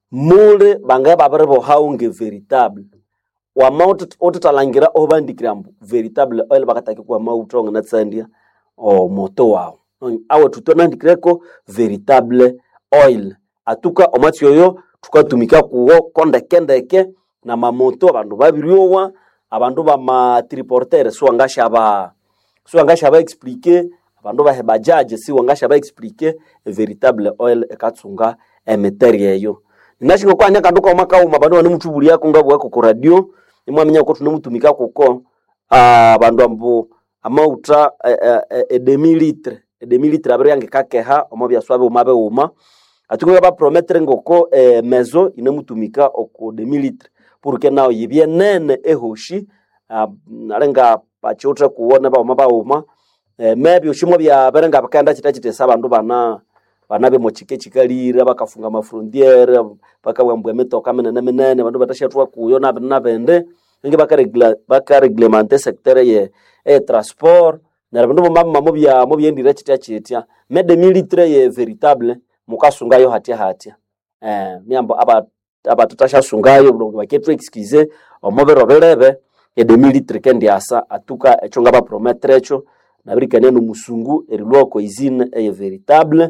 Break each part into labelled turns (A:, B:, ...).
A: mule bangaye babiri bohaunge veritable wama otutalangira obandikira mbu veritable oil bakataki kuwa mauta ongana tsandia o moto wao awe tutonandikireko veritable oil atuka omwatsi oyo tukatumika kuwo kondekendeke na mamoto abandu babiryowa abandu bamatriportere siwangashaba siwangashaba explike abandu bahe bajaje siwangashaba explike veritable oil ekatsunga emiteri eyo ninashinga kwanya kandu kauma kauma abandu banemutubuliako ngabwako ku radio nimwamenya ko tunemutumika kuko ah, abandu ambu amauta edemilitre edemilitre abiri yange kakeha omo byaswa biuma biuma atunga baprometre ngoko eh, mezo inemutumika oku demilitre porque nao yibye nene ehoshi ah, nalenga bachiutre kuwona bauma bauma eh, mebi ushimwe byabere nga bakaenda chita chitesa abandu bana bana bemo chike chikalire bakafunga mafrontiere bakabwambwa emitoka minene minene bandu batashatwa kuyo na na bende nge bakaregla bakareglemente secteur ye e transport na bandu bomama mo bya mo byendire chitya chitya mede militaire ye veritable mukasungayo hatya hatya eh myambo aba aba tutashasungayo bulongo baketu excuse omobero belebe ede militaire kendi asa atuka echonga ba promettre echo nabirikania no musungu erilwako izine eye veritable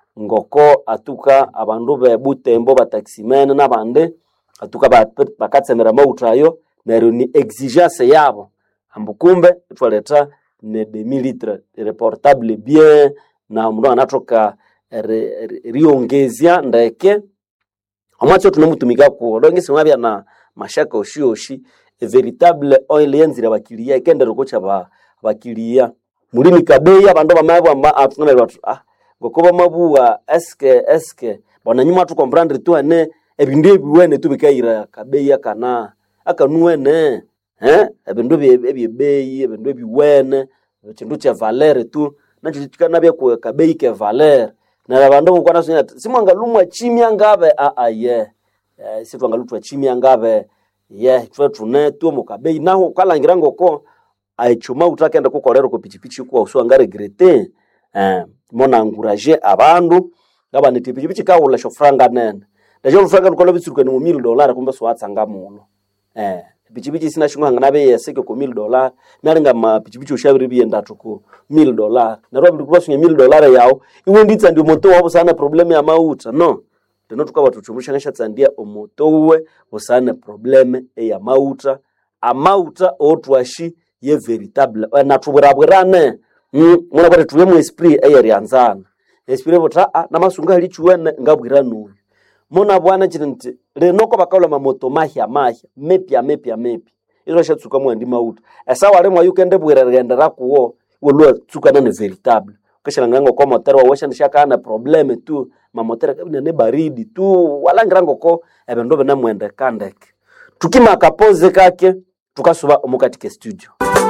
A: ngoko atuka abandu be butembo bataximene nabandi atuka ba- bakatsemera mautayo neryo ni exigence yabo ambu kumbe itwaleta ne demilitre reportable bien na mundu anatoka ri- ri- riongezya ndeke omwatsi tunemutumika kuwo longesi mwabya na mashaka oshioshi veritable oil yenzira bakilia ikendera kucha ba bakilia mulimi kabeya abandu bamabwa atunamira batu ah ngoko bamabuwa eske eske bona nyuma tukomprendre tu ane ebindu ebiwene tubikaira kabeya kana akanuwene eh ebindu ebye- ebyebeyi ebindu ebiwene ekindu kye valere tu nakyo kikanabya ku kabeyi ke valere na abandu bukwana sunya simwangalumwa chimya ngabe a a ye eh, sitwangalutwa chimya ngabe ye twe tune tu mukabeyi naho kalangira ngoko aichuma utakenda kukolera ku pichipichi kwa uswanga regrete eh mona encourager abandu ngaba niti pichipichi kaula shofranga nene ndacho lufranga lukola bitsuruka ni mu 1000 dollar kumbe swatsanga muno eh pichipichi sina shingwa ngana be yeseke ku 1000 dollar nalinga ma pichipichi ushabiri bienda tuku 1000 dollar na robi ndikuba sunye 1000 dollar yao iwe nditsa ndio moto wabo sana problem ya mauta no tino tukaba tuchumusha ngasha tsandia omoto uwe usane problem ya mauta amauta otwashi ye veritable Eh, na tubwirabwirane mm, muna bwate tuwe mu esprit eyerianzana esprit bota ah, namasunga halichuwene ngabwira nuyo muna bwana chiri nti linoko bakaula mamoto mahya mahya mepya mepya mepya izo shatsuka mwandi mauta esa wale mwa yukende bwira rigende rakuwo wolwa tsukana ne veritable kashira ngango kwa motero wa washa nishaka problem tu mamotero kabina ne baridi tu walangira ngoko ebendo bena mwende kandeke tukima kapoze kake tukasuba omukatike studio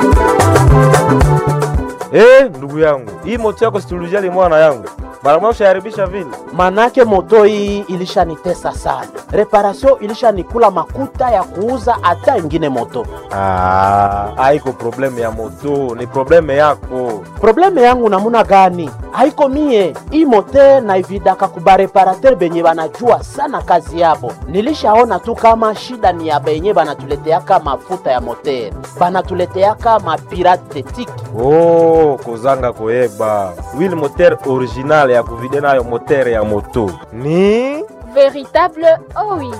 B: Eh, ndugu yangu, hii moto yako situlujali mwana yangu, mara moja ushaharibisha vile.
C: manake moto hii ilishanitesa sana, reparasio ilishanikula makuta ya kuuza hata ingine moto.
B: Ah, haiko probleme ya moto, ni probleme yako.
C: Probleme yangu namuna gani? Haiko mie hii mote naividaka kubareparater benye banajua sana kazi yabo. Nilishaona tu kama shida ni ya benye banatuleteaka mafuta ya moter, banatuleteaka mapirate tiki
B: Oh, kozanga koyeba wili moteur original ya kuvide nayo moteur ya moto ni
D: Véritable OI.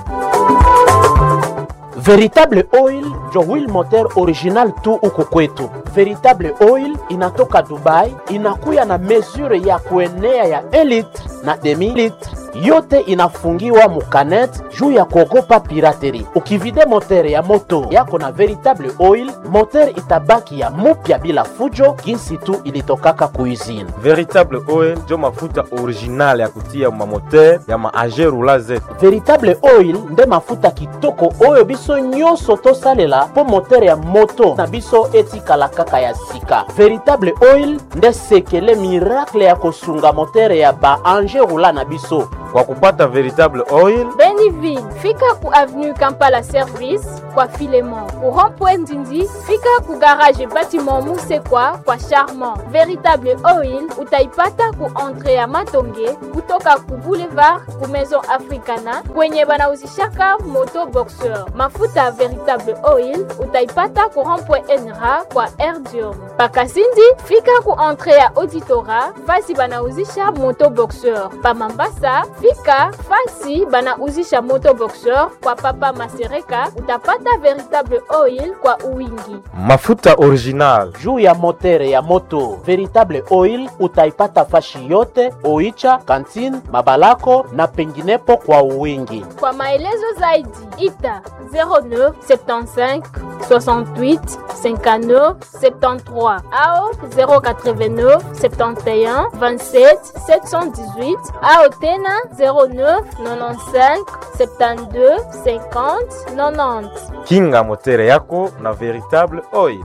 C: Veritable Oil njo wheel moteur original tu huku kwetu. Veritable Oil inatoka Dubai, inakuya na mesure ya kuenea ya 1 litre na demi litre, yote inafungiwa mukanet juu ya kuogopa pirateri. Ukivide moteur ya moto yako na Veritable Oil, moteur itabaki ya mupya bila fujo, jinsi tu ilitokaka kuizini.
B: veritable oil njo mafuta original ya kutia mamoteur ya maage rula zetu
C: veritable oil nde mafuta kitoko oyo biso nyonso tosalela mpo motere ya moto na biso etikala kaka ya sika veritable oil nde sekele miracle ya kosunga motere ya baange rula na biso
B: kwa kupata veritable oil
D: Beni civil fika ku avenue kampala service kwa filemon ku rond-point ndindi fika ku garage bâtiment musekwa kwa charmant véritable oil utaipata ku entre ya matonge kutoka ku boulevard ku maison africana kwenye banauzishaka moto boxeur mafuta ya véritable oil utaipata ku rond-point enra kwa erdium pakasindi fika ku entre ya auditora fasi banauzisha moto boxeur pa mambasa fika fasi banauzisha moto boxeur kwa papa masereka utapata véritable oil kwa uwingi
B: mafuta original
C: juu ya motere ya moto veritable oil utaipata fashi yote oicha kantine mabalako na penginepo kwa uwingi
D: kwa maelezo zaidi ita 09 75 68 59 73 ao 089 71 27 718 ao tena 09 95 72 50 90
B: kinga motere yako na veritable oil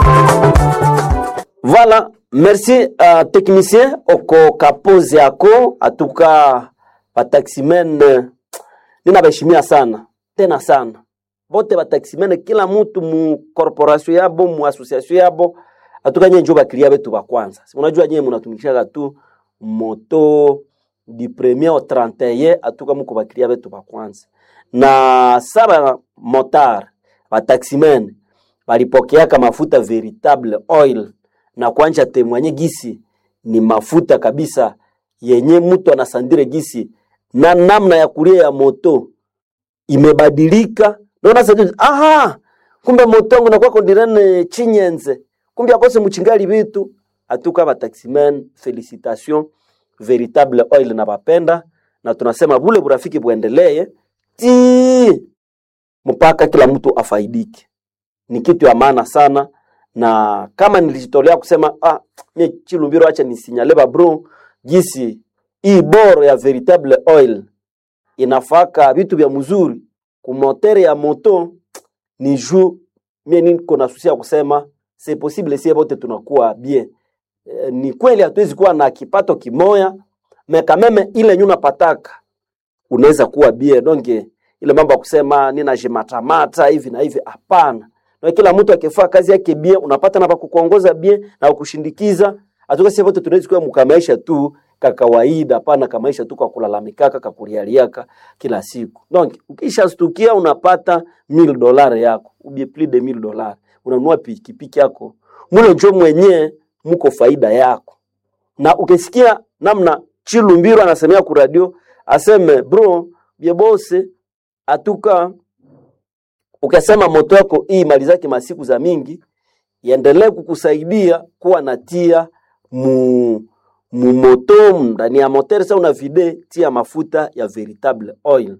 A: Voilà, merci uh, technicien oko kapozi yako atuka bataximen eh, ninabaheshimia sana tena sana bote bataximen kila mutu mu corporation yabo mu association yabo atuka nye njo bakilia betu ba kwanza Si unajua nye munatumikishaka tu moto du premier au 31 atuka muko bakilia betu ba kwanza na saba motar bataximen balipokeaka mafuta veritable oil na kwanja temwanye gisi ni mafuta kabisa yenye mtu anasandire gisi na namna ya kulia ya moto imebadilika naona sasa aha kumbe moto wangu nakuwa kondirene chinyenze kumbe akose muchingali bitu atuka ba taximen felicitation veritable oil na bapenda na tunasema bule burafiki buendelee ti mpaka kila mtu afaidike ni kitu ya maana sana na kama nilijitolea kusema ah, mie Chilumbiro, acha nisinyale ba bro, gisi hii boro ya veritable oil inafaka vitu vya mzuri kumotere ya moto ni juu mie niko na susi ya kusema c'est possible sie bote tunakuwa bien. E, ni kweli hatuwezi kuwa na kipato kimoya mekameme ile nyuna pataka unaweza kuwa bien donc ile mambo ya kusema nina jimatamata hivi na hivi hapana na kila mtu akifaa kazi yake bien unapata na pakukuongoza bien na kukushindikiza atuka sisi wote tunaweza kuwa mkamaisha tu ka kawaida hapana kamaisha tu kwa kulalamikaka kakulialiaka kila siku donc ukishastukia unapata 1000 dollars yako ubie plus de 1000 dollars unanunua pikipiki yako mule njo mwenyewe mko faida yako na ukisikia namna Chilumbiro anasemea ku radio aseme bro biebose atuka ukasema moto yako hii mali zake masiku za mingi iendelee kukusaidia kuwa na tia mu mu moto ndani ya moteur sasa una vide tia mafuta ya veritable oil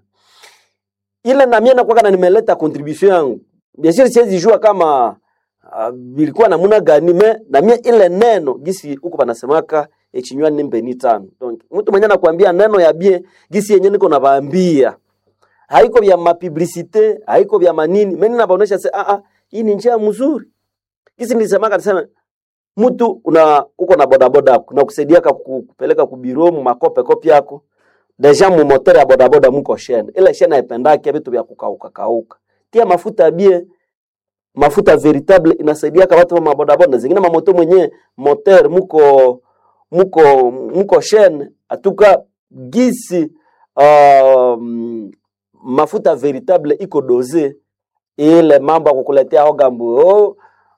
A: ile na mimi nakuwa na nimeleta contribution yangu bien sûr siwezi jua kama uh, bilikuwa namuna gani me na mimi ile neno gisi huko panasemaka echinywa nimbe ni tano donc mtu mwenye anakuambia neno ya bie gisi yenye niko nabaambia haiko vya mapublicite haiko vya manini mimi nabaonesha se ah ah hii ni njia mzuri kisi nilisemaka nisema mtu una uko na bodaboda yako na kusaidia kupeleka kubiro mu makope kopi yako deja mu moteur ya bodaboda muko shene ile shene haipendake vitu vya kukauka kauka tia mafuta bie mafuta veritable inasaidia kwa watu wa mabodaboda zingine mamoto mwenye moteur muko muko muko shene atuka gisi um, mafuta veritable iko doze ile mambo ya kukuletea ogambu oh,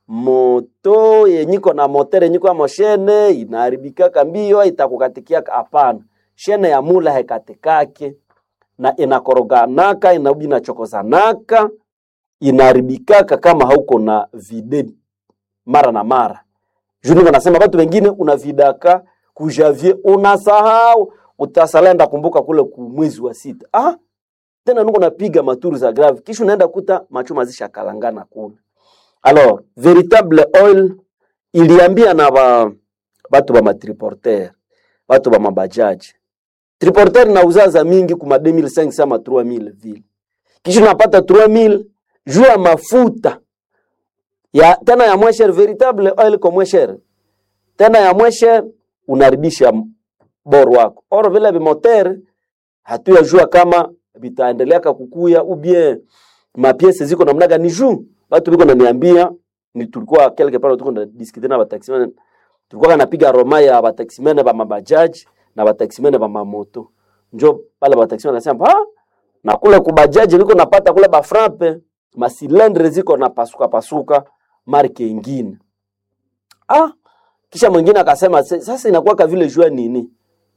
A: moto yenyiko na motere yenyiko ya moshene inaharibikaka mbio itakukatikia hapana shene ya mula hekatikake na inakoroganaka inarudi inachokozanaka inaharibikaka kama hauko na vide mara na mara juniko nasema watu wengine unavidaka kujavie unasahau utasalenda kumbuka kule kumwezi wa sita ah tena nuko napiga maturu za grave kisha unaenda kuta machuma zisha kalangana kule alors veritable oil iliambia na ba batu ba matriporter batu ba mabajaji triporter na uzaza mingi kuma 2500 ama 3000 vile kisha unapata 3000 juu ya mafuta ya tena ya mwesher veritable oil kwa mwesher tena ya mwesher unaribisha bor wako or vile bimoter hatuyajua kama vitaendelea kukuya ubie mapiese ziko namna gani juu watu biko naniambia ni tulikuwa quelque part tuko na discuter na bataximene tulikuwa kanapiga roma ya bataximene ba mabajaji na bataximene ba mamoto njo pale bataximene nasema ha na kule kubajaji liko napata kule ba frappe masilendre ziko na pasuka pasuka marke ingine ah kisha mwingine akasema "Se- sasa inakuwa ka vile jua nini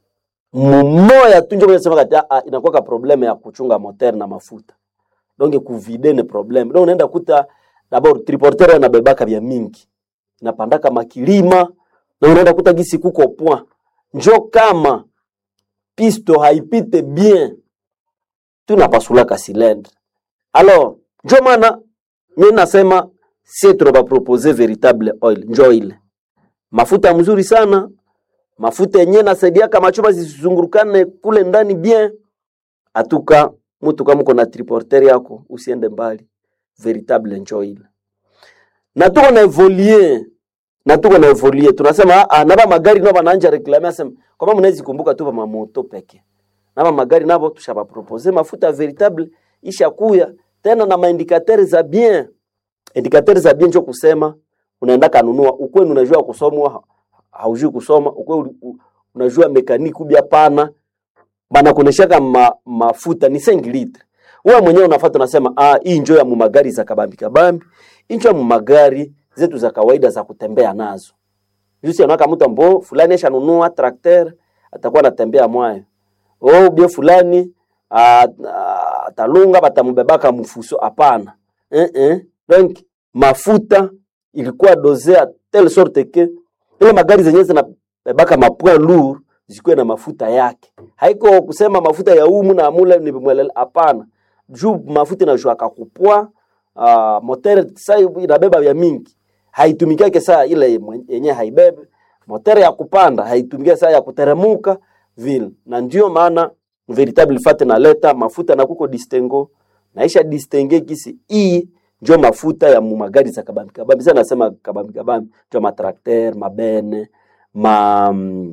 A: mmoja tu njo mwenye sema kati ah, inakuwa ka probleme ya kuchunga moteur na mafuta donc kuvide ni probleme donc unaenda kuta dabord triporteur anabebaka vya mingi inapandaka makilima na unaenda kuta gisi kuko point njo kama pisto haipite bien tunapasulaka silendre alors njo maana mi nasema sie tunabapropose veritable oil njo ile mafuta mzuri sana mafuta yenyewe nasaidiaka machuma zisizungurukane kule ndani bien atuka mutu kama uko na triporter yako usiende mbali veritable njo ile na tuko na evolie na tuko na evolie tunasema ah, naba magari nabo banaanja reklame asema kama mnawezi kumbuka tu ba moto peke naba magari nabo tushaba propose mafuta veritable ishakuya tena na maindikateur za bien indikateur za bien njo kusema unaenda kanunua ukwenu unajua kusomwa ha- haujui kusoma ukwe unajua mekaniki ubia pana banakuneshaka ma, mafuta ni 5 litre wewe mwenyewe unafuata unasema ah hii njo ya mumagari za kabambi kabambi hii njo ya mumagari zetu za kawaida za kutembea nazo jusi anaka mtu ambo fulani ashanunua trakter atakuwa anatembea mwayo oh bia fulani ah, ah, atalunga batamubebaka mfuso hapana eh eh donc mafuta ilikuwa dosea telle sorte que ile magari zenyewe zinabebaka mapoint lourd zikuwe na mafuta yake haiko kusema mafuta ya umu na mule ni mwelele hapana juu mafuta inashuaka kupwa uh, motere sa inabeba vya mingi haitumikiake saa ile mwen- yenye haibebe motere ya kupanda haitumikia saa ya kuteremuka vile na ndio maana veritable fat naleta mafuta na kuko distengo naisha distenge kisi hii njo mafuta ya mumagari za kabambi kabambi sasa nasema kabambi kabambi njo matrakter mabene ma mm,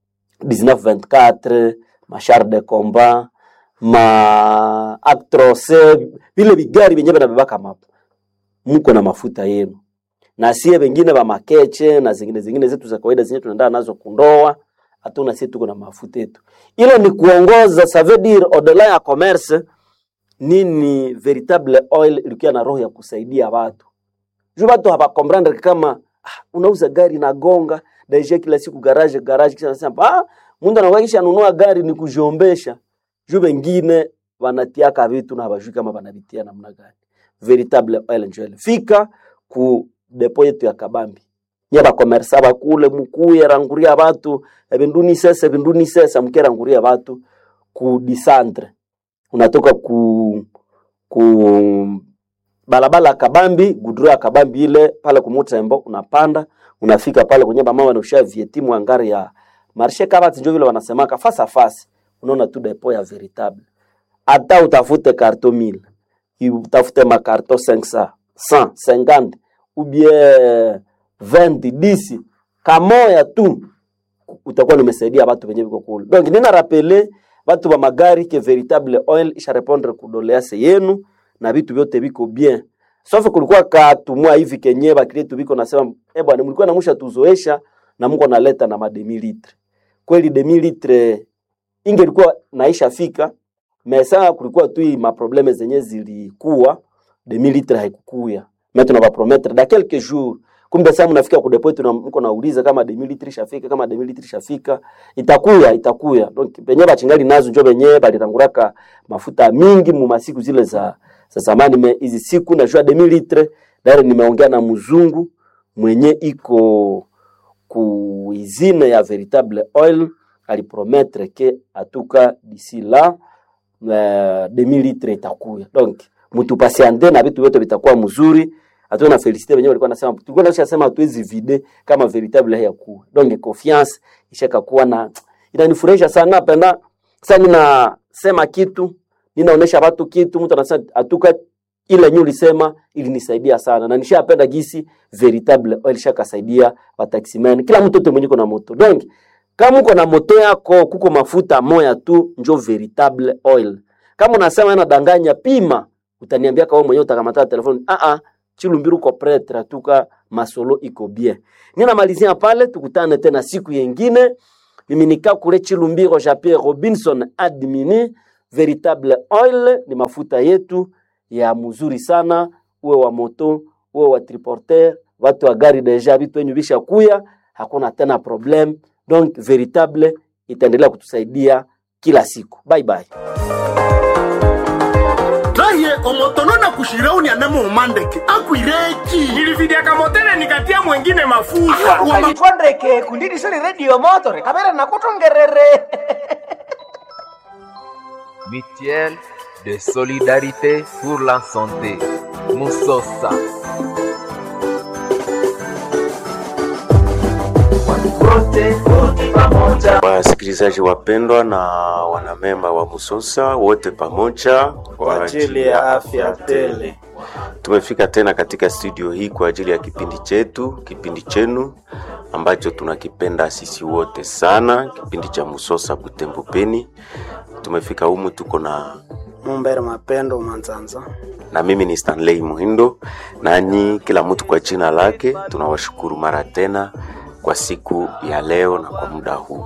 A: 1924 machar de combat ma actrose vile vigari vyenye vinabebaka mapo mko na mafuta yenu na sie wengine wa makeche na zingine zingine zetu za kawaida zenye tunaenda nazo kundoa hatuna sie tuko na mafuta yetu ile ni kuongoza ça veut dire au-delà ya commerce nini veritable oil ilikuwa na roho ya kusaidia watu juu watu hawakomprendre kama ah, unauza gari na gonga daisha kila siku garage garage kisha nasema ah mundu anakuwa kisha anunua gari ni kujiombesha juu wengine wanatiaka vitu na hawajui kama wanavitia namna gani veritable oil njo ile fika ku depo yetu ya kabambi nye bakomersa bakule mukuye ranguria batu ebinduni sese ebinduni sesa mukeranguria batu ku disantre unatoka ku ku balabala ya kabambi gudro ya kabambi ile pale kumutembo unapanda unafika pale kwenye bamama wanausha vietimu angari ya marshe kabati njo vile wanasemaka face à face unaona tu depo ya veritable hata utafute karto 1000 utafute makarto 500 100 50 ou bien 20 10 kamoya tu utakuwa nimesaidia watu wenye viko kule donc nina rapele watu wa magari ke veritable oil isha répondre kudolease yenu na vitu vyote viko bien sauf kulikuwa katumwa hivi kenye bakritu viko nasema eh bwana mlikuwa namusha tuzoesha na mko naleta na mademi litre kweli demi litre ingelikuwa naisha fika mesa kulikuwa tu hii maprobleme zenye zilikuwa demi litre haikukuya mais tunabapromettre da quelques jours kumbe sasa mnafika ku depot tuna mko nauliza kama demi litre shafika kama demi litre shafika itakuya itakuya donc benye bachingali nazo njo benye baliranguraka mafuta mingi mu masiku zile za za zamani me hizi siku najua demi litre dare nimeongea na mzungu mwenye iko ku izine ya veritable oil alipromettre ke atuka d'ici là uh, demi litre itakuya donc mutupasiande na vitu vyote vitakuwa mzuri hatuwe na felicite wenyewe walikuwa nasema tulikuwa nasha sema hatuwezi vide kama veritable hayakuwa donc confiance ishaka kuwa na inanifurahisha sana napenda sasa ninasema kitu ninaonesha watu kitu mtu anasema atuka ile nyu lisema ilinisaidia sana na nishapenda gisi veritable oil shakasaidia wataximen kila mtu yote mwenye na moto donc kama uko na moto yako kuko mafuta moya tu njo veritable oil kama unasema nadanganya pima utaniambia kawa mwenyewe utakamata telefoni ah ah chilumbiru ko pretre tuka masolo iko bien ninamalizia pale tukutane tena siku yengine mimi nika kule chilumbiro ja Pierre Robinson admini veritable oil ni mafuta yetu ya mzuri sana uwe wa moto uwe wa triporter watu wa gari deja vitu wenyu visha kuya hakuna tena problem donc veritable itaendelea kutusaidia kila siku bye bye
E: raye omotono na kushirauni anamuumandeke akwireki
F: nilividiaka motele nikatia mwengine mafuta
G: ukalitwandeke kundidisoni redio motore kamera nakutongerere
H: Mutuelle de solidarité pour la santé. Musosa.
I: Wasikilizaji wapendwa na wanamemba wa Musosa wote pamoja
J: kwa ajili ya afya tele.
I: Tumefika tena katika studio hii kwa ajili ya kipindi chetu, kipindi chenu ambacho tunakipenda sisi wote sana, kipindi cha Musosa Butembo Peni. Tumefika humu tuko na
J: Mumbere Mapendo Manzanza
I: na mimi ni Stanley Muhindo, nanyi kila mtu kwa jina lake. Tunawashukuru mara tena kwa siku ya leo na kwa muda huu.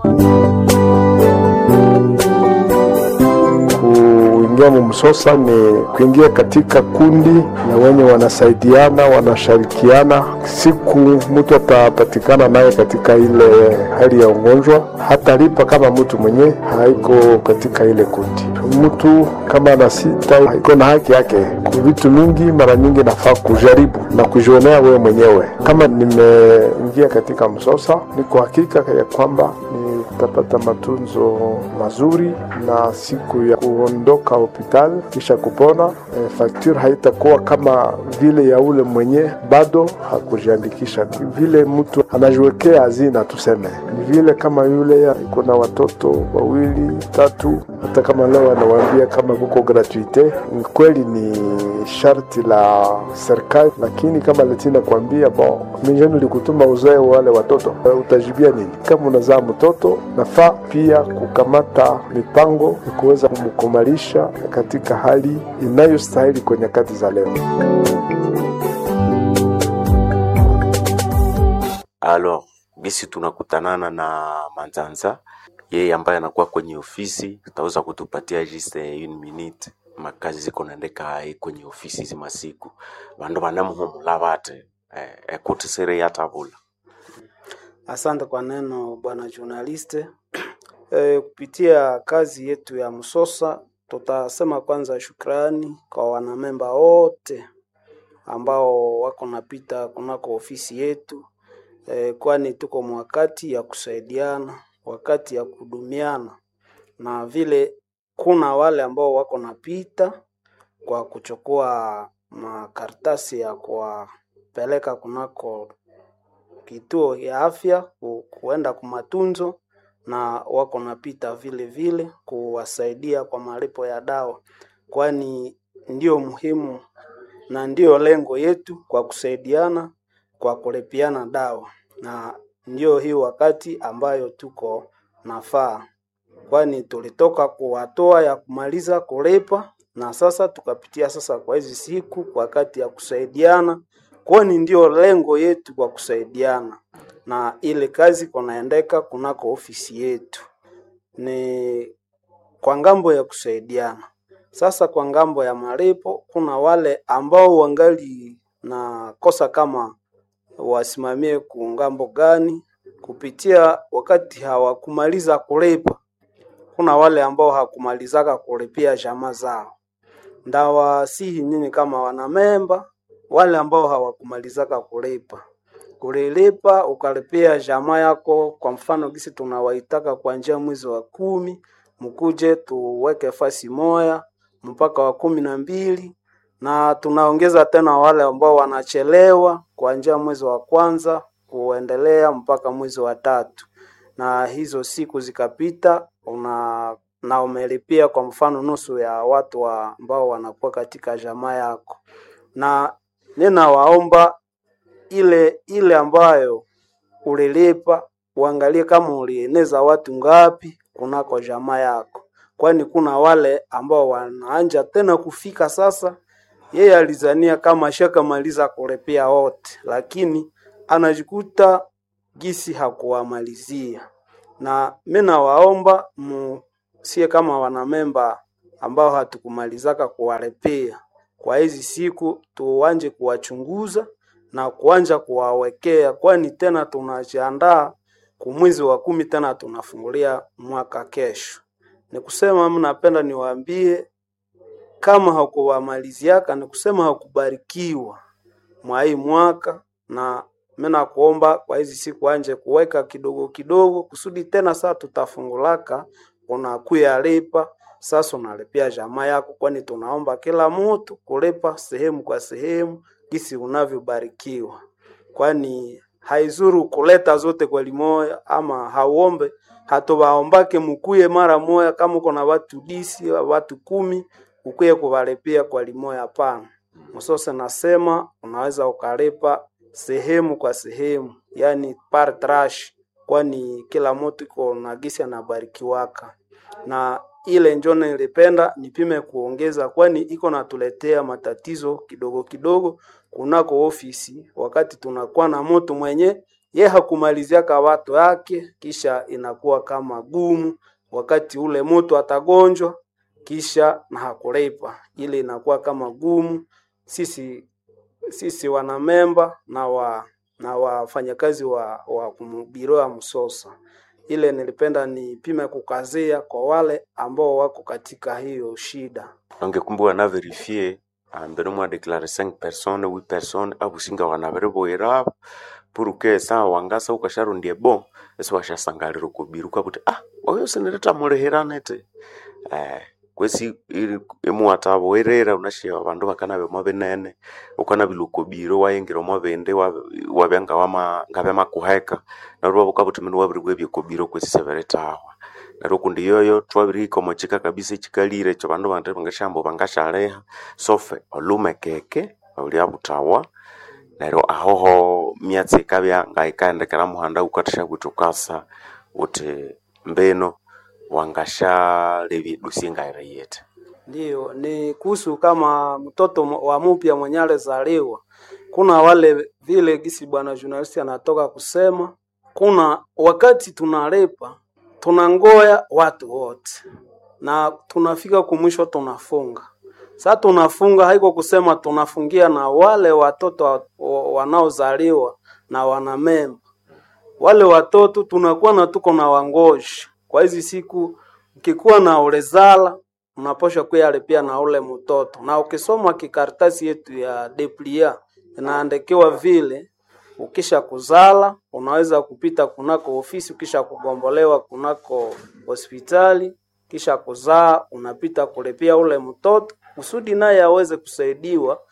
K: Kuingia mumsosa ni kuingia katika kundi ya wenye wanasaidiana, wanashirikiana. Siku mtu atapatikana naye katika ile hali ya ugonjwa, hatalipa kama mtu mwenye haiko katika ile kundi. Mtu kama ana sita iko na haki yake kwa vitu mingi. Mara nyingi nafaa kujaribu na kujionea wewe mwenyewe. Kama nimeingia katika msosa, niko hakika ya kwamba nitapata matunzo mazuri na siku ya kuondoka hospitali kisha kupona, e, fakture haitakuwa kama vile ya ule mwenye bado hakujiandikisha. Vile mtu anajiwekea hazina, tuseme ni vile kama yule iko na watoto wawili tatu, hata kama leo anawaambia kama kuko gratuite, ni kweli ni sharti la serikali, lakini kama letina kuambia bon, mijeni likutuma uzae wale watoto, utajibia nini? Kama unazaa mtoto, nafaa pia kukamata mipango ya kuweza kumkumalisha katika hali inayostahili kwa nyakati za leo.
I: Alors, bisi tunakutanana na Manzanza, yeye ambaye anakuwa kwenye ofisi, tutaweza kutupatia just une minute makazi ziko naendeka hai kwenye ofisi zima siku vandu vanamuhumula vate eh, ekutisire yatavula
J: Asante kwa neno bwana journaliste. E, kupitia kazi yetu ya Msosa tutasema kwanza shukrani kwa wanamemba wote ambao wako napita kunako ofisi yetu e, kwani tuko mwakati ya kusaidiana, wakati ya kudumiana, na vile kuna wale ambao wako napita kwa kuchukua makaratasi ya kuwapeleka kunako kituo ya afya ku, kuenda kumatunzo na wako napita vile vile kuwasaidia kwa malipo ya dawa, kwani ndio muhimu na ndio lengo yetu kwa kusaidiana kwa kulipiana dawa, na ndio hii wakati ambayo tuko nafaa, kwani tulitoka kuwatoa ya kumaliza kulipa na sasa tukapitia sasa kwa hizi siku kwa wakati ya kusaidiana kwani ndio lengo yetu kwa kusaidiana, na ile kazi kunaendeka kunako ofisi yetu ni kwa ngambo ya kusaidiana. Sasa kwa ngambo ya malipo, kuna wale ambao wangali na kosa kama wasimamie kungambo gani kupitia wakati hawakumaliza kulipa. Kuna wale ambao hakumalizaka kulipia jamaa zao, ndawasihi nyinyi kama wanamemba wale ambao hawakumalizaka kulipa kulilipa ukalipia jamaa yako. Kwa mfano gisi tunawaitaka kuanzia mwezi wa kumi, mkuje tuweke fasi moya mpaka wa kumi na mbili, na tunaongeza tena wale ambao wanachelewa kuanzia mwezi wa kwanza kuendelea mpaka mwezi wa tatu, na hizo siku zikapita una na umelipia kwa mfano nusu ya watu wa ambao wanakuwa katika jamaa yako na ninawaomba ile ile ambayo ulilipa uangalie kama ulieneza watu ngapi kunako jamaa yako, kwani kuna wale ambao wanaanja tena kufika sasa. Yeye alizania kama ashakamaliza kurepea wote, lakini anajikuta gisi hakuwamalizia. Na mi nawaomba musie kama wanamemba ambao hatukumalizaka kuwarepea kwa hizi siku, tuanje kuwachunguza na kuanja kuwawekea, kwani tena tunajiandaa kumwezi wa kumi, tena tunafungulia mwaka kesho. Ni kusema mnapenda niwaambie kama hakuwamaliziaka, ni kusema hakubarikiwa mwa hii mwaka, na mimi nakuomba kwa hizi siku anje kuweka kidogo kidogo, kusudi tena saa tutafungulaka unakuya lipa sasa, unalipia jamaa yako, kwani tunaomba kila mtu kulipa sehemu kwa sehemu gisi unavyobarikiwa, kwani haizuru kuleta zote kwa limoya, ama hauombe hatuwaombake mukuye mara moya. Kama uko na watu disi watu kumi ukuye kuwalipia kwa limoya, hapana. Msose nasema unaweza ukalipa sehemu kwa sehemu, yani par trash, kwani kila mtu iko na gisi anabarikiwaka na ile njo nilipenda nipime kuongeza, kwani iko natuletea matatizo kidogo kidogo kunako ofisi, wakati tunakuwa na mtu mwenye ye hakumaliziaka watu yake, kisha inakuwa kama gumu wakati ule mtu atagonjwa kisha na hakulipa, ile inakuwa kama gumu. Sisi sisi wanamemba na wa na wafanyakazi wa, wa biro ya Msosa ile nilipenda nipime kukazia kwa wale ambao wako katika hiyo shida.
I: angekumbu wana verifie ambere mwa declare 5 personnes 8 personnes abusinga wana vereboira pour que sa wangasa ukasharundie bon esi washasangalira kubiruka kuti ah oyo sinireta mulihiranete eh kwesi imuwatabo werera unashia bandu bakanabe mwa binene ukanabila ukobiro wayengira mwa bindi wabya ngawama ngabe makuheka narwo bukabuti minu wabiribwa ebyokobiro kwesi seberetawa neryo kundi yoyo twabirihika omo kika kabisa ekikalire ekyo bandu bandi bangashambo bangashareha sofe olume keke olya butawa neryo ahoho myatsi ikabya ngayikaendekera muhanda ukathasha bwithi ukasa uthi mbino wangashalebya dusie ngaireyete
J: Ndiyo, ni kuhusu kama mtoto wa mupya mwenye alizaliwa. Kuna wale vile gisi bwana journalisti anatoka kusema, kuna wakati tunalepa tunangoya watu wote na tunafika kumwisho tunafunga. Sasa tunafunga haiko kusema tunafungia na wale watoto wa- wa- wanaozaliwa na wanamemba wale watoto tunakuwa na tuko na wangoji kwa hizi siku, ukikuwa na ulezala unaposha kuyalipia na ule mtoto, na ukisoma kikaratasi yetu ya deplia inaandikiwa vile ukisha kuzala unaweza kupita kunako ofisi, ukisha kugombolewa kunako hospitali, kisha kuzaa unapita kulipia ule mtoto kusudi naye aweze kusaidiwa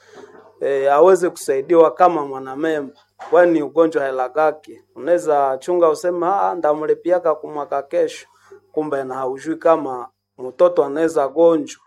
J: e, aweze kusaidiwa kama mwanamemba, kwani ugonjwa helagake. Unaweza chunga useme ah, ndamlipiaka kumwaka kesho, kumbe na haujui kama mtoto anaweza gonjwa.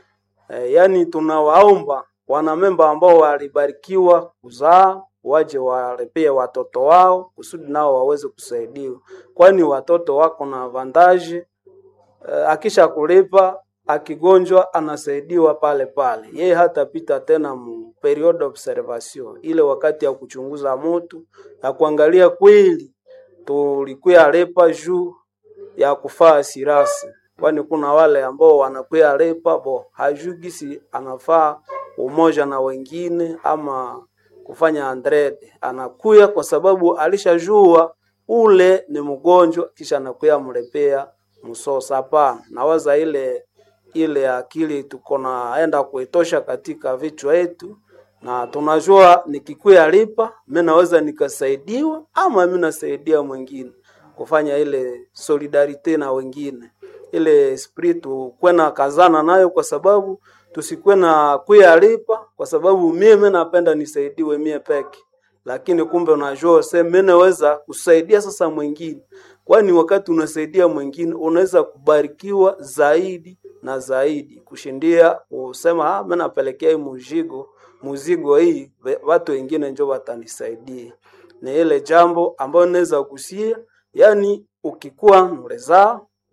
J: E, yani tunawaomba wanamemba ambao walibarikiwa kuzaa waje walipie watoto wao kusudi nao waweze kusaidiwa, kwani watoto wako na avantaji eh, akisha kulipa akigonjwa anasaidiwa pale pale, yeye hatapita tena mu period observation, ile wakati ya kuchunguza mtu ya kuangalia kweli tulikuya lepa juu ya kufaa sirasi, kwani kuna wale ambao wanakuya lepa bo hajui gisi anafaa umoja na wengine ama kufanya andrede, anakuya kwa sababu alishajua ule ni mgonjwa, kisha anakuya mlepea msosa. Hapana, nawaza ile ile akili tuko naenda kuitosha katika vichwa yetu, na tunajua nikikuya lipa mi naweza nikasaidiwa ama mi nasaidia mwingine kufanya ile solidarite na wengine, ile esprit tukwe na kazana nayo, kwa sababu tusikwe na kuya lipa, kwa sababu mimi napenda nisaidiwe mie peke lakini kumbe unajua se mimi naweza kusaidia sasa mwingine, kwani wakati unasaidia mwingine unaweza kubarikiwa zaidi na zaidi kushindia kusema ah, mimi napelekea hii muzigo muzigo hii ve- watu wengine njo watanisaidia. Ni ile jambo ambayo naweza kusia, yani ukikuwa nulezaa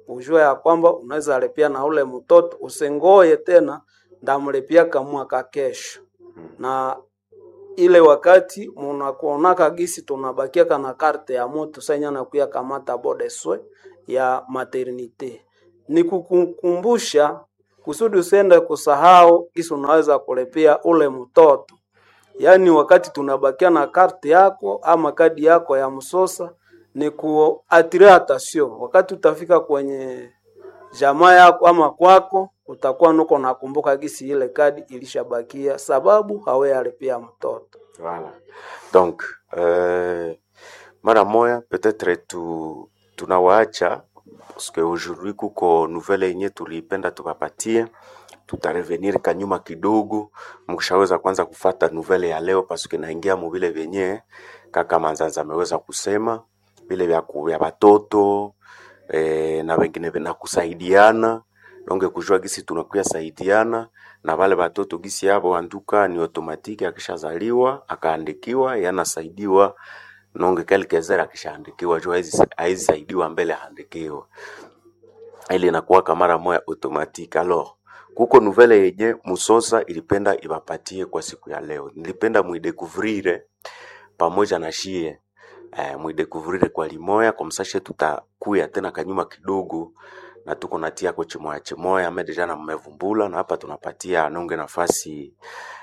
J: ujue ya kwamba unaweza alipia na ule mtoto, usingoye tena ndamlipia kamwaka kesho. Na ile wakati munakuonaka gisi tunabakiaka na karte ya moto sanya nakuya kamata bodeswe ya maternite, ni kukukumbusha kusudi usiende kusahau gisi unaweza kulipia ule mtoto. Yaani wakati tunabakia na karte yako ama kadi yako ya msosa ni kuatire attention. Wakati utafika kwenye jamaa yako ama kwako, utakuwa nuko nakumbuka gisi ile kadi ilishabakia, sababu hawe alipia mtoto.
I: Voilà. Donc, euh, mara moya peut-être tu tunawaacha parce que aujourd'hui kuko nouvelle yenye tulipenda tukapatie, tutarevenir kanyuma kidogo, mkishaweza kwanza kufata nouvelle ya leo parce que naingia mu vile vyenye kaka Manzanza ameweza kusema vile vya ku- vya watoto eh, na wengine na kusaidiana donge kujua gisi tunakuya saidiana na wale watoto gisi yabo anduka ni automatiki, akishazaliwa akaandikiwa yanasaidiwa nonge kelkezera akishaandikiwa juu haizi haizi saidiwa mbele haandikiwa ile inakuwaka mara moya automatique. Alors kuko nouvelle yenye Musosa ilipenda iwapatie kwa siku ya leo, nilipenda muidekuvrire pamoja na shie eh, muidekuvrire kwa limoya kwa msashe, tutakuya tena kanyuma kidogo na tuko natia ko chimoya chimoya ame deja na mmevumbula na hapa tunapatia nonge nafasi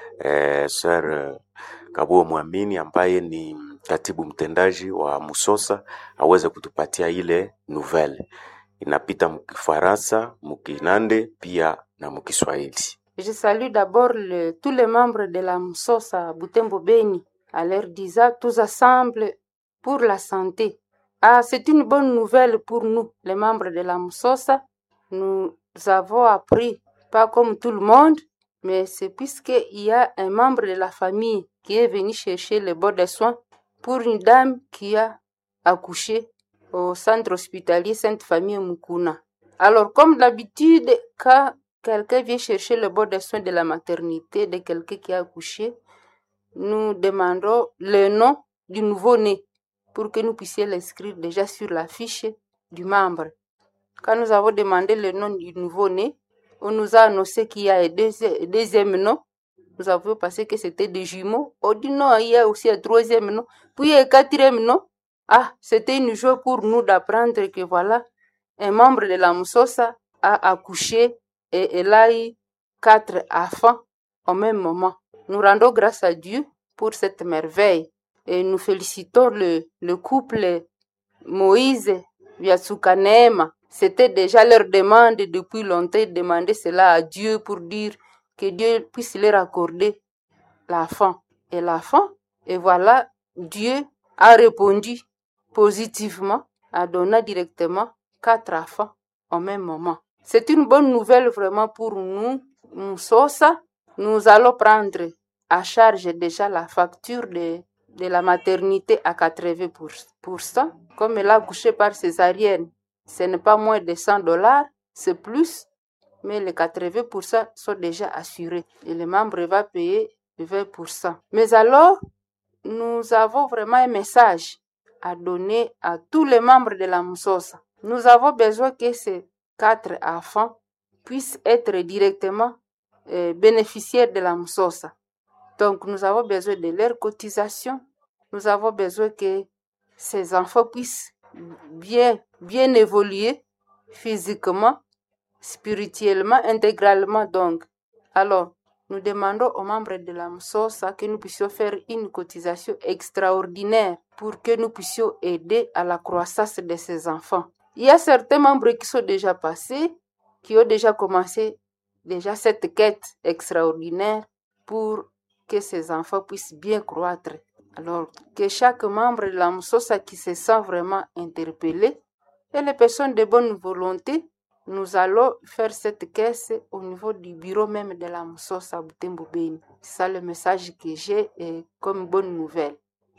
I: eh, Sir eh, Kabuo Mwamini ambaye ni katibu mtendaji wa Musosa aweze kutupatia ile nouvelle inapita mkifaransa, mkinande pia na mkiswahili.
L: Je salue d'abord le- tous les membres de la MSOSA Butembo Beni, à leur disant tous ensemble pour la santé. Ah, c'est une bonne nouvelle pour nous, les membres de la MSOSA. Nous avons appris, pas comme tout le monde, mais c'est puisqu'il y a un membre de la famille qui est venu chercher le bon de soins pour une dame qui a accouché au centre hospitalier Sainte Famille Mukuna. Alors, comme d'habitude, quand quelqu'un vient chercher le bon de soins de la maternité de quelqu'un qui a accouché, nous demandons le nom du nouveau-né pour que nous puissions l'inscrire déjà sur la fiche du membre. Quand nous avons demandé le nom du nouveau-né, on nous a annoncé qu'il y a un deuxi- un deuxième nom. Nous avons pensé que c'était des jumeaux. On dit non, il y a aussi un troisième nom. Puis un quatrième nom. Ah, c'était une joie pour nous d'apprendre que voilà, un membre de la Moussosa a accouché et elle a eu quatre enfants au même moment. Nous rendons grâce à Dieu pour cette merveille et nous félicitons le, le couple Moïse Vyatsukanema. C'était déjà leur demande depuis longtemps, ils demandaient cela à Dieu pour dire que Dieu puisse leur accorder l'enfant. Et l'enfant, et voilà, Dieu a répondu positivement, a donné directement quatre enfants au même moment. C'est une bonne nouvelle vraiment pour nous, Moussosa. Nous allons prendre à charge déjà la facture de, de la maternité à 80%. Comme elle a accouché par césarienne, ce n'est pas moins de 100 dollars, c'est plus, mais les 80% sont déjà assurés. Et le membre va payer 20%. Mais alors, nous avons vraiment un message à donner à tous les membres de la Moussosa. Nous avons besoin que ces quatre enfants puissent être directement euh, bénéficiaires de la Moussosa. Donc, nous avons besoin de leur cotisation. Nous avons besoin que ces enfants puissent bien, bien évoluer physiquement, spirituellement, intégralement. Donc, alors, nous demandons aux membres de la MSOSA que nous puissions faire une cotisation extraordinaire pour que nous puissions aider à la croissance de ces enfants. Il y a certains membres qui sont déjà passés, qui ont déjà commencé déjà cette quête extraordinaire pour que ces enfants puissent bien croître. Alors, que chaque membre de la MSOSA qui se sent vraiment interpellé et les personnes de bonne volonté, nous allons faire cette caisse au niveau du bureau même de la MSOSA Butembo Beni. C'est ça le message que j'ai euh, comme bonne nouvelle.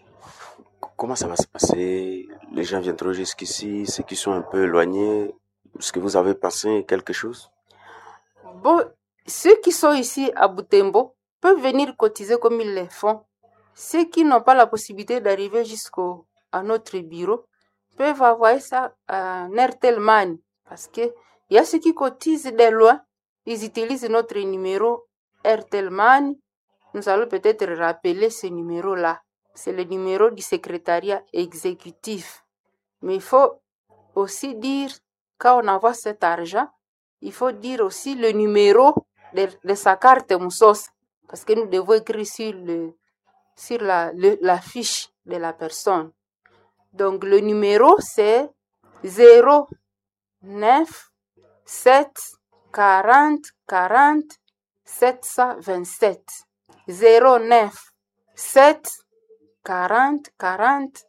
I: Comment ça va se passer Les gens viendront jusqu'ici, ceux qui sont un peu éloignés. Est-ce que vous avez pensé quelque chose
L: Bon, ceux qui sont ici à Butembo peuvent venir cotiser comme ils le font. Ceux qui n'ont pas la possibilité d'arriver jusqu'à notre bureau peuvent envoyer ça à Nertelman parce que il y a ceux qui cotisent de loin, ils utilisent notre numéro Airtel Money. Nous allons peut-être rappeler ce numéro-là. C'est le numéro du secrétariat exécutif. Mais il faut aussi dire, quand on envoie cet argent, il faut dire aussi le numéro de, de sa carte Moussos. Parce que nous devons écrire sur, le, sur la, le- la fiche de la personne. Donc le numéro c'est 0 9 7 40 40 727 09 7 40 40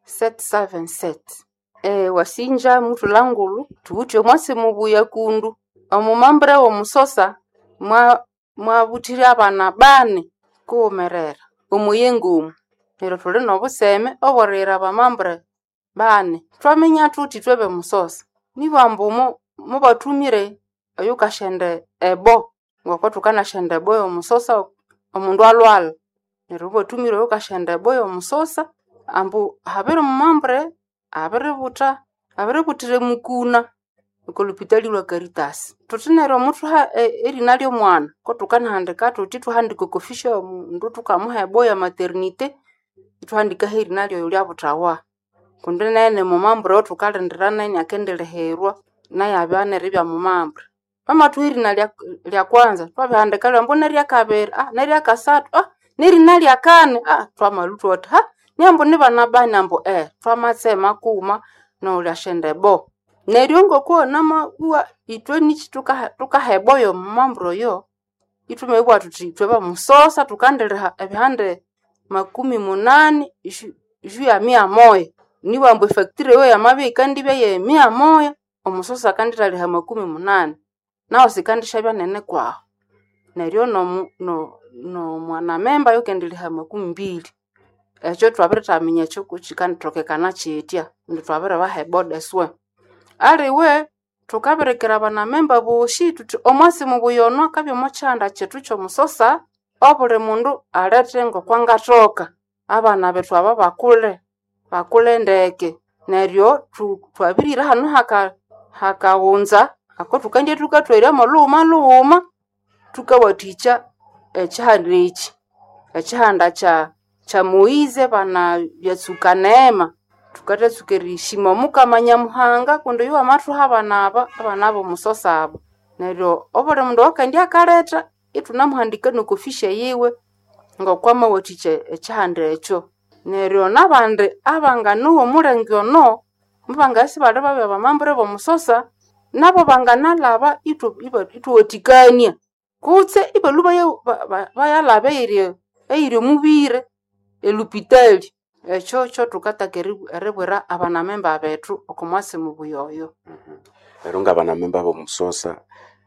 L: 727 e, wasinja mutu langulu tuutwe mwasi mubuya kundu omumambure womusosa mwa mwabutire abana bane kuwumerera omuyengo omu neryo thuli nobuseme obwerira abamambure bane twaminya thuthi twebe musosa nibambu mu- mubathumire oyukashende ebo ngoko thukanashenda ebo yomusosa omundu alwala neryo mubathumire oyukashenda ebo yomusosa ambu habiri mumambure abiributa abiributire mukuna okolupitali lwa Caritas thuthi neryo muthuha e- erina ly'omwana ko thukanahandika thuthi thuhandika okofisha yomundu thukamuha ebo ya maternite ithwahandikaho erina lyoyo lyabuthawa kundi nene mumambure othukalindira nene akendiliherwa naye abya neribya mumambure bamathuha erina lya, lya kwanza thwabihandika lyambu neryakabiri ah neryakasathu ah nerina lya kane ah thwamalu thuthi ha nyambu nibana bani ambu eh thwamatsema kuuma nolyashenda ebo neryo ngokuwona mabuwa ithwe nichi tukaha tukaha ebo yomumambure oyo ithumebugha thuthi ithwe bamusosa thukandiliha ebihande makumi munani ju ju ya mia moya nibambu efactory eyo yamabya yikandibya ye mia moya omusosa akandithaliha makumi munani nawu sikandishabya nene kwahu neryo nomu- no- nomwanamemba yukendiliha makumi mbili ekyo twabirithaminya ekyo kikandithokekana kyithya indi twabiribaha eboda eswe aliwe thukabirikira abanamemba bosi thuthi omwasi mubuyono akabya omukyihanda kyethu kyomusosa obuli mundu alethe ngokwangathoka abana bethu aba bakule bakule ndeke neryo thu- twabirira hanu haka hakaghunza ako thukandya thukathwiramo lughuma lughuma thukawathikya ekihanda eki ekihanda kya kya moize bana byatsuka neema thukathatsuka erishima omukama nyamuhanga kundi oyo wamathuha abana aba abana bomusosa abo neryo obuli mundu wakandya akaletha ithunamuhandika nokofisha yiwe ngokwamawathikya ekihanda ekyo neryo nabandi abanganuwa omulenge ono mubangasi bali babya bamambure bomusosa nabo banganalaba ithu- iba- ithuwathikania kutse ibalwe baya- ba- ba- bayalaba eyiri eyiri omubire elupitali ekyo kyo thukataka eri- eribwira abanamemba bethu okomwasi mubuya oyo
I: rero ngabanamemba bomusosa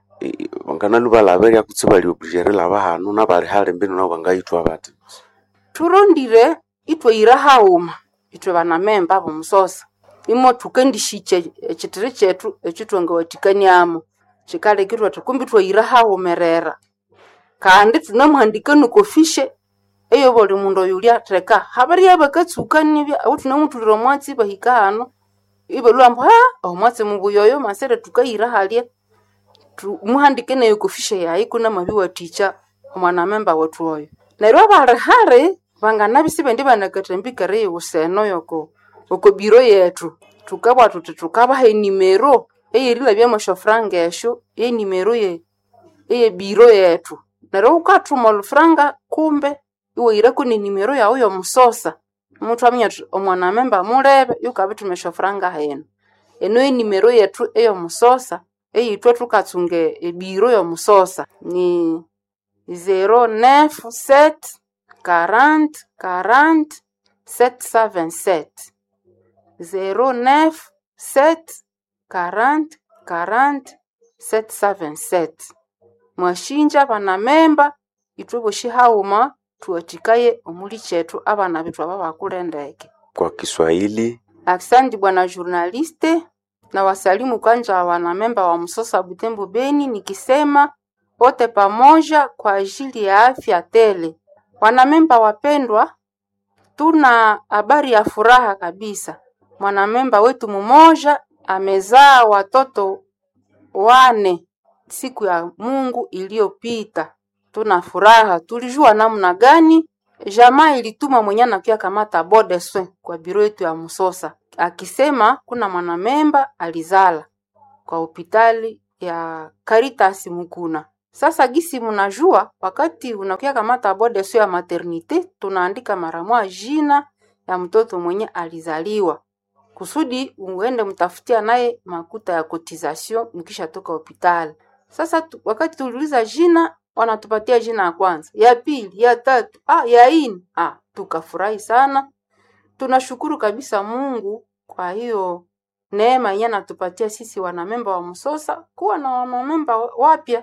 I: i- banganalu balaba eryakutse bali oblige erilaba hanu nabali hali mbinu nabo bangayithwa bati
L: thurondire ithwayira haghuma ithwe banamemba bomusosa imo thukandishikya ekithiri kyethu ekyo thwangawathikaniamo kikalekirwa athi kumbi thwayira haghumerera kandi thunamuhandika nokofishe eyo buli mundu oyo lyatheka habirya bakatsuka nibya ahu thunamuthulira omwatsi bahika hanu ibalwa ambu ha omwatsi mubuya oyo masere thukayira halya thu- muhandike neyo kofishe yayi kunamabiwathikya omwanamemba wethu oyo neryo abali hali banganabya sibendi banakathambikere eyobuseno yoko oko biro yethu thukabugha thuthi thukabaha enimero eyerilabyamu esyofuranga esyo yenimero ye eyebiro yethu neryo wukathuma olufuranga kumbe iwahiraku nenimero yawu yomusosa muthu aminya thuthi omwanamemba mulebe yukabithuma esyofuranga hino eno yenimero yethu eyomusosa eyithwe thukatsunga ebiro yomusosa ni 097 40 40 727 097 40 40 727 mwashinja banamemba ithwe bosi haghuma thuwathikaye omuli kyethu abana bethu aba bakule ndeke
I: kwa Kiswahili
L: Asante bwana journaliste, na wasalimu kwanza wanamemba wa Msosa Butembo Beni, nikisema wote pamoja kwa ajili ya afya tele. Wanamemba wapendwa, tuna habari ya furaha kabisa. Mwanamemba wetu mmoja amezaa watoto wane siku ya Mungu iliyopita. Tuna furaha, tulijua namna gani jamaa ilituma mwenye anakia kamata bode soin kwa biro yetu ya Musosa, akisema kuna mwanamemba alizala kwa hospitali ya Caritas Mukuna. Sasa gisi mnajua, wakati unakia kamata bode soin ya maternite, tunaandika mara moja jina ya mtoto mwenye alizaliwa kusudi uende mtafutia naye makuta ya cotisation mkisha toka hospitali. Sasa tu, wakati tuliuliza jina, wanatupatia jina ya kwanza, ya pili, ya tatu, ah, ya ine. Ah, tukafurahi sana. Tunashukuru kabisa Mungu kwa hiyo neema yenye anatupatia sisi wanamemba wa Msosa kuwa na wanamemba wapya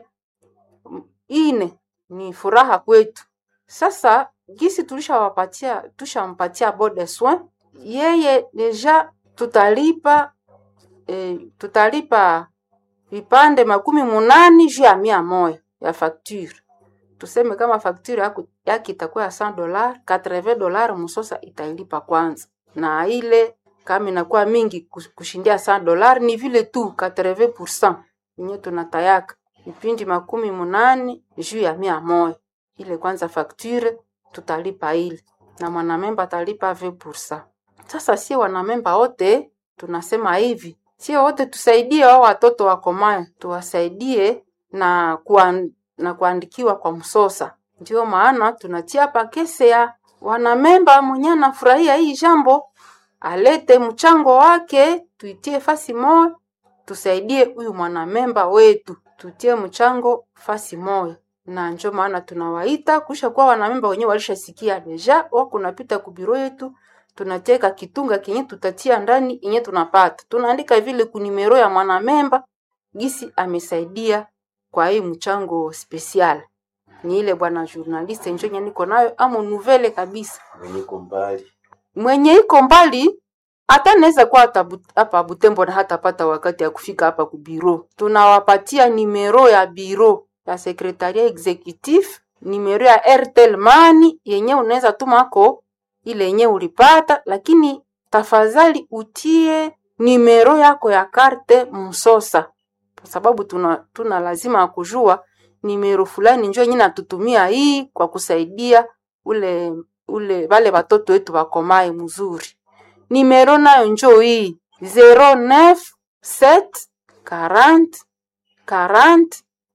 L: ine, ni furaha kwetu. Sasa gisi tulishawapatia tushampatia bode soin yeye deja tutalipa eh, tutalipa vipande makumi munani juu ya mia moja ya facture. Tuseme kama facture yako yake itakuwa ya 100 dollars, 80 dollars Musosa itailipa kwanza, na ile kama inakuwa mingi kus- kushindia 100 dollars ni vile tu 80% yenye tunatayaka vipindi makumi munani juu ya mia moja ile kwanza facture tutalipa ile na mwanamemba atalipa 20%. Sasa sie wanamemba wote tunasema hivi, sio wote tusaidie wao watoto wakomae, tuwasaidie na kuan, na kuandikiwa kwa msosa. Ndio maana tunatia hapa kese ya wanamemba mwenye anafurahia hii jambo alete mchango wake, tuitie fasi moja, tusaidie huyu mwanamemba wetu, tutie mchango fasi moja na njo maana tunawaita kusha kuwa wanamemba wenyewe walishasikia deja wako napita kubiro yetu tunateka kitunga kenye tutatia ndani yenye tunapata tunaandika vile kunimero ya mwanamemba gisi amesaidia kwa hii mchango special ni ile bwana journaliste njo nye niko nayo amo nouvelle kabisa
I: mwenye iko mbali
L: mwenye iko mbali hata naweza kuwa hata but- hapa Butembo na hatapata wakati ya kufika hapa kubiro. Tunawapatia nimero ya biro ya sekretaria executif, nimero ya Airtel Money yenye unaweza tumako ile yenye ulipata, lakini tafadhali utie nimero yako ya karte Msosa, kwa sababu tuna, tuna lazima ya kujua nimero fulani njo yenye natutumia hii kwa kusaidia ule ule wale watoto wetu wakomae mzuri nimero nayo njo hii 09 7 40 40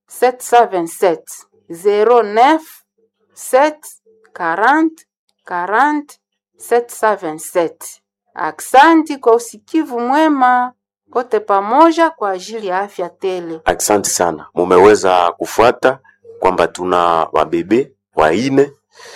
L: 777 09 7 40 40 777. Aksanti kwa usikivu mwema wote pamoja kwa ajili ya afya tele.
I: Asante sana, mumeweza kufuata kwamba tuna wabebe waine.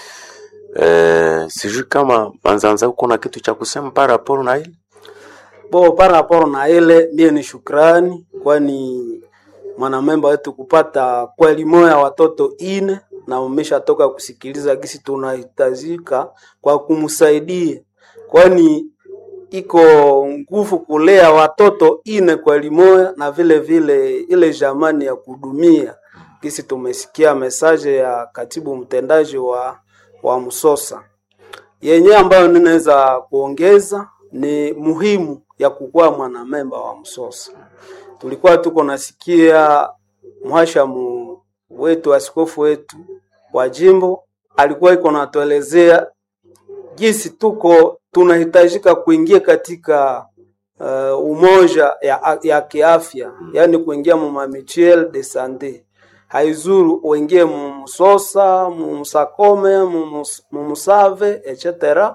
I: Eh, sijui kama Manzanza uko na kitu cha kusema para rapport na ile
J: bo par rapport na ile mie ni shukrani kwani mwanamemba wetu kupata kweli moya watoto ine na umeshatoka kusikiliza gisi tunahitajika kwa kumsaidia kwani iko nguvu kulea watoto ine kweli moya na vile vile ile jamani ya kudumia gisi tumesikia mesaje ya katibu mtendaji wa, wa Msosa yenye ambayo ninaweza kuongeza ni muhimu ya kukuwa mwanamemba wa Msosa. Tulikuwa tuko nasikia mhashamu wetu askofu wetu wa jimbo alikuwa iko natuelezea jinsi tuko tunahitajika kuingia katika uh, umoja ya, ya kiafya, yaani kuingia mu mamituelle de sante. Haizuru uingie mumsosa mumsakome mumus- mumusave etc.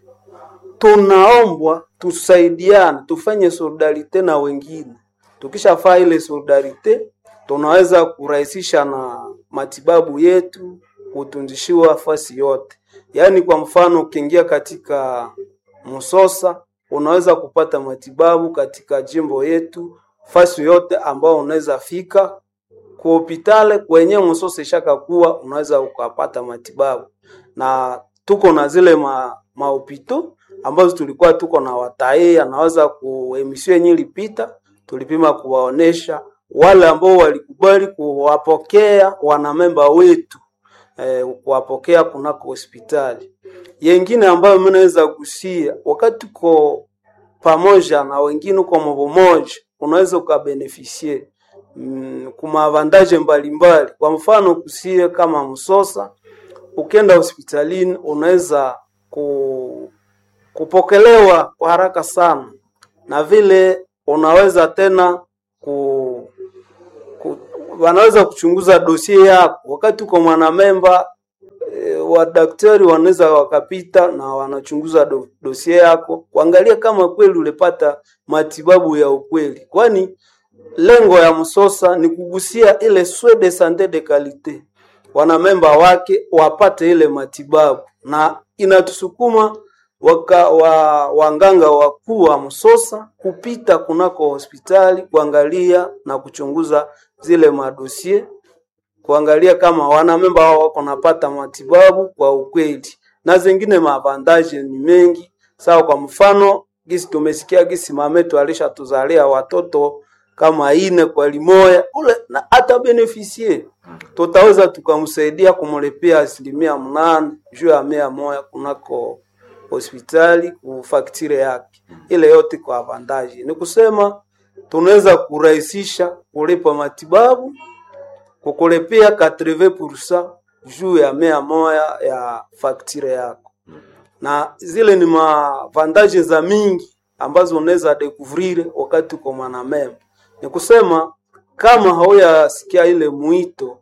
J: Tunaombwa tusaidiane, tufanye solidarite na wengine. Tukishafaa ile solidarite, tunaweza kurahisisha na matibabu yetu kutunzishiwa fasi yote. Yaani kwa mfano ukiingia katika Msosa unaweza kupata matibabu katika jimbo yetu fasi yote ambao unaweza fika kwa hospitali kwenye Msosa ishaka kuwa unaweza ukapata matibabu, na tuko na zile ma, mahopito ambazo tulikuwa tuko na watai anaweza kuemisio yenye ilipita, tulipima kuwaonesha wale ambao walikubali kuwapokea wanamemba wetu eh, kuwapokea kunako hospitali. Yengine ambayo mimi naweza gusia, wakati uko pamoja na wengine uko mambo moja, unaweza ukabenefisie mm, kumavandaje mbalimbali. Kwa mfano kusie kama Msosa, ukienda hospitalini unaweza ku, kupokelewa kwa haraka sana, na vile unaweza tena ku, ku, wanaweza kuchunguza dosie yako wakati uko mwanamemba e, wadaktari wanaweza wakapita na wanachunguza do, dosie yako kuangalia kama kweli ulipata matibabu ya ukweli, kwani lengo ya Msosa ni kugusia ile soins de sante de kalite, wanamemba wake wapate ile matibabu, na inatusukuma waka, wa, wanganga wakuu wa Msosa kupita kunako hospitali kuangalia na kuchunguza zile madosie kuangalia kama wanamemba wao wako napata matibabu kwa ukweli, na zingine mavandaje ni mengi sawa. Kwa mfano gisi tumesikia gisi mametu alishatuzalia watoto kama ine kwa limoya ule, na hata benefisie tutaweza tukamsaidia kumlipia asilimia mnane juu ya mia moya kunako hospitali kufaktire yake, ile yote kwa avandaji. Ni kusema tunaweza kurahisisha kulipa matibabu kukulipia 80% juu ya mia moya ya faktire yako, na zile ni mavandaje za mingi ambazo unaweza découvrir wakati uko mwanamemba. Ni kusema kama hauyasikia ile mwito,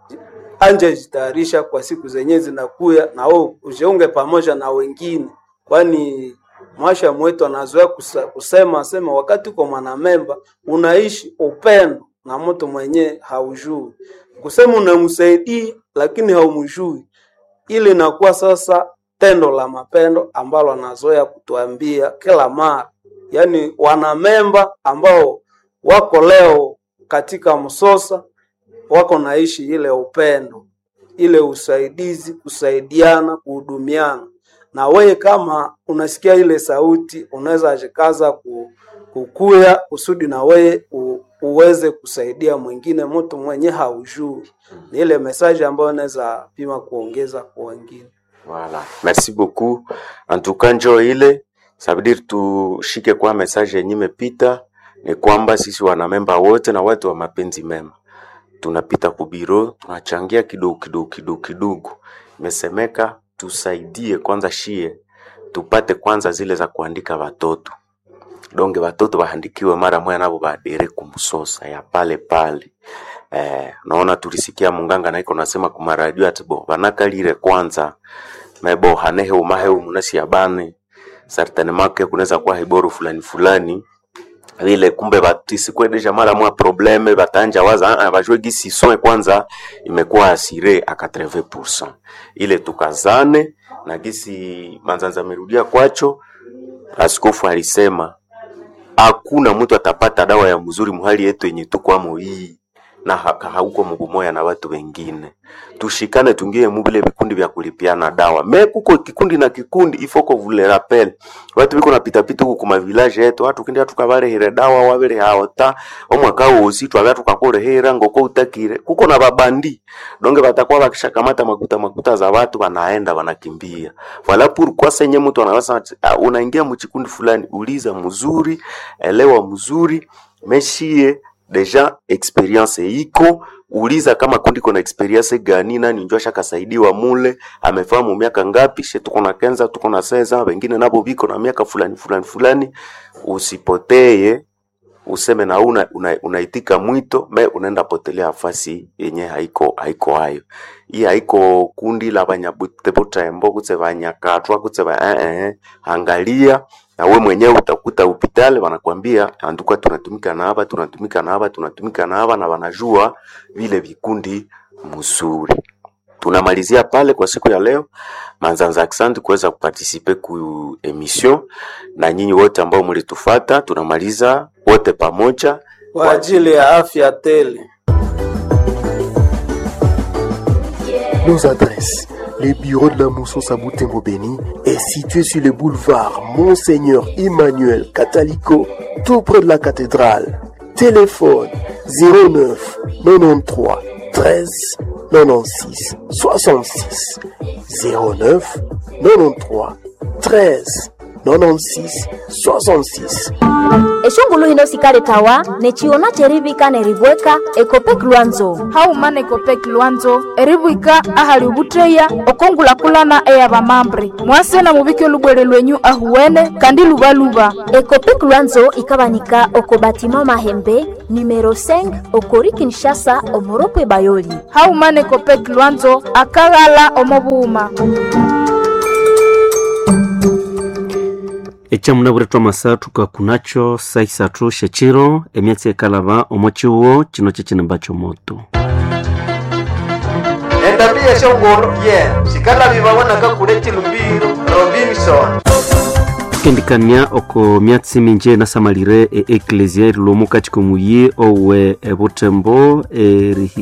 J: anje jitayarisha kwa siku zenye zinakuya, na wewe ujiunge pamoja na wengine, kwani mwasha mwetu anazoea kusa- kusema sema wakati uko mwanamemba unaishi upendo na mtu mwenye haujui, kusema unamsaidia lakini haumjui, ili inakuwa sasa tendo la mapendo ambalo anazoea kutuambia kila mara, yaani wanamemba ambao wako leo katika Msosa wako naishi ile upendo, ile usaidizi, kusaidiana, kuhudumiana. Na wewe kama unasikia ile sauti, unaweza jikaza ku, kukuya kusudi na wewe u, uweze kusaidia mwingine, mtu mwenye haujui. Ni ile message ambayo naweza pima kuongeza kwa wengine.
I: Voilà. Merci beaucoup. En tout cas njo ile ça veut dire tushike kwa message yenye imepita ni kwamba sisi wanamemba wote na watu wa mapenzi mema tunapita kubiro tunachangia kidogo kidogo kidogo kidogo. Imesemeka tusaidie kwanza shie tupate kwanza zile za kuandika watoto donge watoto waandikiwe mara moya nabo badere kumsosa ya pale pale. Eh, naona tulisikia munganga naiko nasema kumaradio ati bo banakalire kwanza mebo hanehe umahe umunasi yabane sartane make kunaweza kuwa hiboru fulani fulani vile kumbe batisikwe deja mara mwa probleme batanja waza ah, bajwe gisi soe kwanza imekuwa asire a 80% ile tukazane na gisi manzanza amerudia kwacho askofu alisema hakuna mtu atapata dawa ya mzuri muhali yetu yenye tukwamo hii na ha- hauko mubumoya na watu wengine tushikane tungie mubile vikundi vya kulipiana dawa me kuko kikundi na kikundi ifoko vule rappel watu biko napita pita huku kuma village yetu watu kindi tukabarehera dawa wabere haota omwaka wosi twabya tukakorehera ngoko utakire kuko na babandi donge batakuwa bakishakamata makuta makuta za watu wanaenda wanakimbia wala pourquoi senye mtu anaweza ati, ah, unaingia mchikundi fulani uliza mzuri elewa mzuri meshie deja experience iko uliza kama kundi kona experience gani nani njo ashakasaidiwa mule amefahamu miaka ngapi she tuko na kenza tuko na seza wengine nabo biko na miaka fulani fulani fulani usipoteye useme na una, una, unaitika mwito me unaenda potelea nafasi yenye haiko haiko hayo hii haiko kundi la banyabutembo kutse banyakatwa kutse ba eh, eh, angalia na we mwenyewe utakuta hospitali wanakwambia anduka tunatumika na hapa tunatumika na hapa tunatumika na hapa na wanajua vile vikundi mzuri tunamalizia pale kwa siku ya leo manzanza asante kuweza kupartisipe ku emission na nyinyi wote ambao mlitufata tunamaliza wote pamoja
J: Kwa ajili ya afya tele.
M: Nos adresses. Le bureau de la Moussos à Boutembo Béni est situé sur le boulevard Monseigneur Emmanuel Catalico, tout près de la cathédrale. Téléphone 09 93 13 96 66 09 93 13 96 66
N: eshungulu hino sikale tawa neciona cerivika neribweka ekopek lwanzo
O: haumana ekopek lwanzo eribwika ahali ubutreya okongulakulana eya bamambre mwasena mubike olubwere lwenyu ahuwene kandi lubaluba
N: ekopek lwanzo ikabanika oko batima mahembe numero 5 okori kinshasa omoropwe bayoli
O: haumana ekopek lwanzo akaghala omobuuma
A: ecamuna masatu kakunacho saisatu shechiro emyatsi ekalaba omo ciwo cino cecinimba comoto
G: endabia shongolo ye sikalabiwawonaka kule cilumbiro robinson
A: kendikania oko myatsi minji enasamalire e eklesia erilomo kati komuyi owe ebutembo erihi